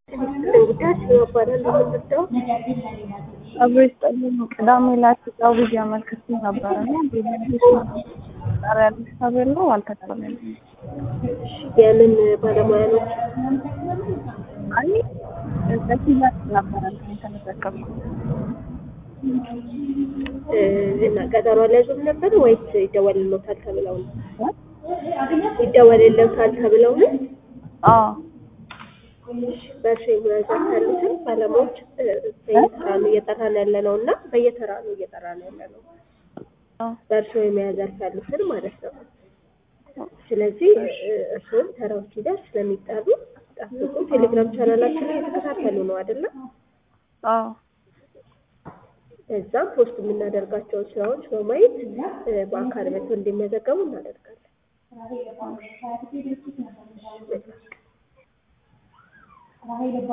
ጉዳይ ይባላል የምንወስደው አብሮ ይስጠልኝ። ቅዳሜ ዕለት ጨው ብዬ አመልክቼ ነበር እና ጣሪያ ያለች ተብሎ አልተቀበለኝም። የምን ባለሙያ ነው? አይ በሽያጭ ነበረ የተመዘገብኩት። እ እና ቀጠሮ አልያዙም ነበር ወይስ ይደወልልዎታል ተብለው ነው? ይደወልልዎታል ተብለው ነው? አዎ በእርሻ ሙያ ዘርፍ ያሉትን ባለሙያዎች እ በየተራ ነው እየጠራን ያለ ነው እና በየተራ ነው እየጠራን ያለ ነው። አዎ በእርሻ የሙያ ዘርፍ ያሉትን ማለት ነው። ስለዚህ እ እርስዎም ተራው ሲደርስ ስለሚጠሩ ጠብቁ። ቴሌግራም ቻናላችን ላይ የተከታተሉ ነው አይደለም? አዎ እዛም ፖስት የምናደርጋቸውን ስራዎች በማየት እ በአካል መጥተው እንዲመዘገቡ እናደርጋለን።